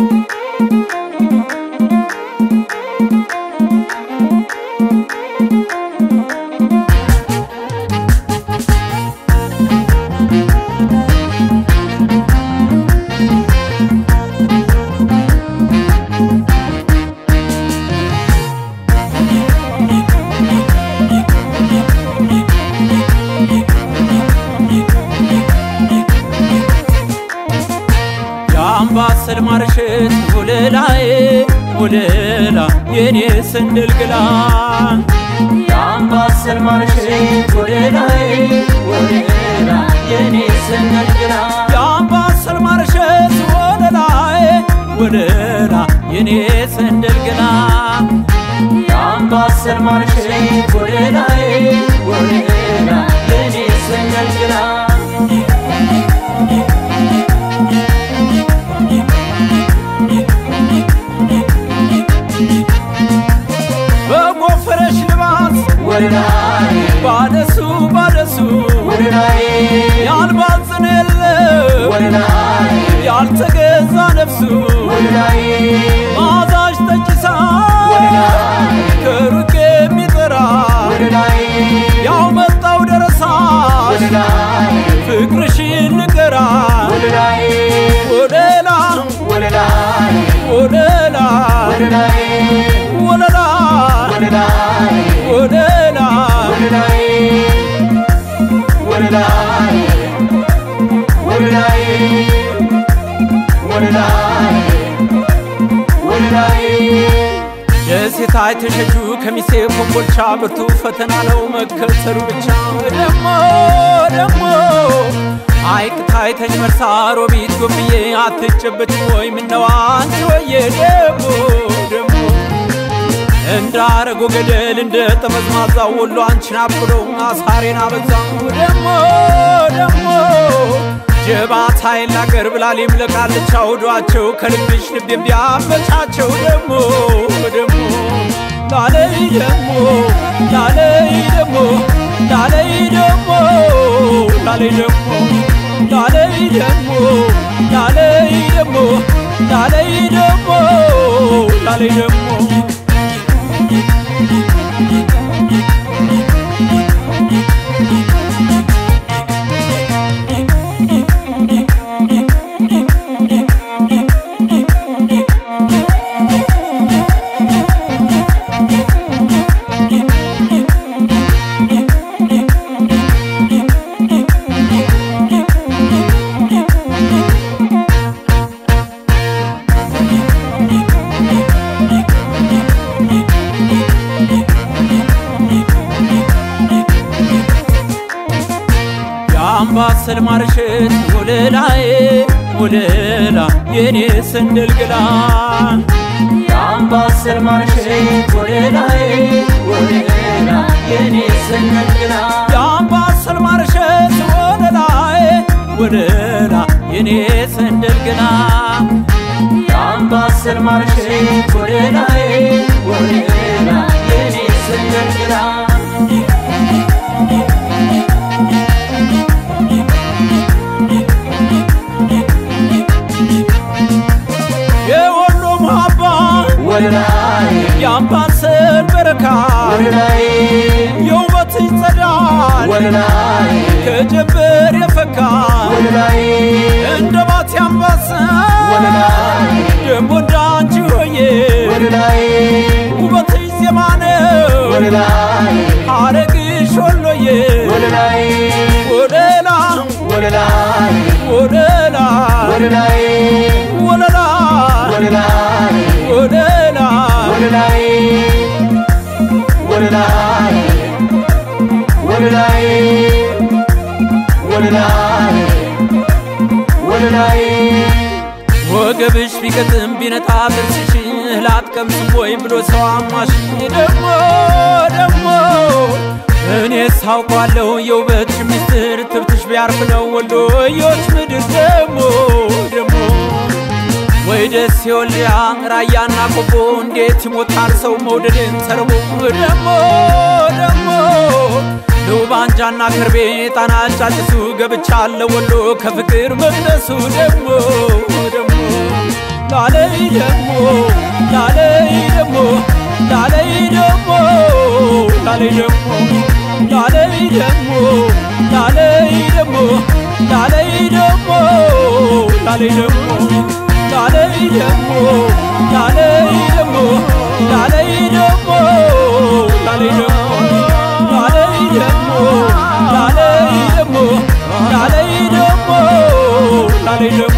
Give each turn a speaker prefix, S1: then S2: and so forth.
S1: የአምባሰል ማርሸት ወለላዬ ወለላ የኔ ስንድልግላ
S2: የአምባሰል ማርሸት ወለላዬ ወለላ የኔ ስንድልግላ
S1: የአምባሰል ማርሸት ወለላዬ ወለላ የኔ ስንድልግላ
S2: የአምባሰል ማርሸት ወለላዬ ወለላ የኔ ስንድልግላ
S1: በጎፈረሽ ልባስ
S2: ወለላዬ
S1: ባደሱ ባደሱ
S2: ወለላዬ
S1: ያልባዝን የለ
S2: ወለላዬ
S1: ያልተገዛ ነፍሱ
S2: ወለላዬ
S1: ማዛሽ ጠጭሳ
S2: ወለላዬ
S1: ከሩቅ የሚጠራ
S2: ወለላዬ
S1: ያው መጣው ደረሳ
S2: ወለላዬ
S1: ፍቅርሽን ንገራ
S2: ወለላዬ
S1: ወለላ
S2: ወለላዬ
S1: ወለላ
S2: ወለላዬ
S1: ወለላ
S2: ወለላዬ
S1: ወለላ
S2: ወለላዬ ወለላዬ ወለላዬ ወለላዬ ወለላዬ
S1: ደሴታ የተሸጁ ከሚሴ ኮምቦልቻ ብርቱ ፈተና ነው መከተሉ ብቻ ደሞ ደሞ አይቅ ታይተኝ መርሳ ሮቢት ጎብዬ አትጨበጭ ወይ ምነው አንቺ ወየ ደሞ ደሞ እንዳረጎ ገደል እንደ ጠመዝማዛ ወሎ አንቺን አብሎ አሳሬን አበዛው ደሞ ደሞ ጀባት ኃይል አገር ብላሊም ለቃልቻ ወዷቸው ከልብሽ ልቤም ቢያበጫቸው ደሞ ደሞ ላለይ ደሞ ላለይ ደሞ ላለይ ደሞ ላለይ ደሞ ላለይ ደሞ ላለይ ደሞ ላለይ ደሞ ላለይ ደሞ የአምባሰል ማርሸት ወለላዬ ወለላ የኔ ስንድልግላ
S2: የአምባሰል ማርሸት ወለላዬ ወለላ የኔ ስንድልግላ
S1: የአምባሰል ማርሸት ወለላዬ ወለላ የኔ ስንድልግላ
S2: የአምባሰል ማርሸት ወለላዬ ወለላ የኔ ስንድልግላ
S1: የወሎ መሃባ
S2: ወለላዬ
S1: የአምባሰል በረካ
S2: ወለላዬ
S1: የውበትሽ ጸዳል
S2: ወለላዬ
S1: ከጀንበር የፈካ
S2: ወለላዬ
S1: እንደ ባቲ አምባሰል
S2: ወለላዬ
S1: ደሞ እንዳንቺ ሆዬ
S2: ወለላዬ
S1: ውበትሽ ዜማ ነው
S2: ወለላዬ
S1: ሐረግሽ ወሎዬ
S2: ወለላዬ
S1: ወለላ
S2: ወለላዬ
S1: ወለላ
S2: ወለላዬ
S1: ወለላ
S2: ወለላዬ
S1: ወለላ
S2: ወለላዬ ወለላዬ ወለላዬ ወለላዬ ወለላዬ
S1: ወገብሽ ቢቀጥም ቢነጣ ጥርስሽ እህል አትቀምስም ወይ ብሎ ሰው አሟሽ ደሞ ደሞ እኔ ሳውቋለሁ የውበትሽ ሚስጥር ትብትሽ ቢያርፍ ነው ወሎዮች ምድር ደሞ ደሞ ወይ ደስ የወልያ ራያና ቆቦ እንዴት ይሞታል ሰው መውደድን ተርቦ ደሞ ደሞ ልውባንጃና ከርቤ ጣና ጫጭሱ ገብቻለሁ ወሎ ከፍቅር መቅደሱ ደሞ ደሞ ላለይ ደሞ ላለይ ደሞ ላለይ ደሞ ላለይ ደሞ ላለይ ደሞ ላለይ ደሞ ላለይ ደሞ ላለይ ደሞ ላለይ ደሞ ላለይ ደሞ ላለይ ደሞ ላለይ ደሞ ላለይ ደሞ ላለይ ደሞ ላለይ ደሞ ላለይ ደሞ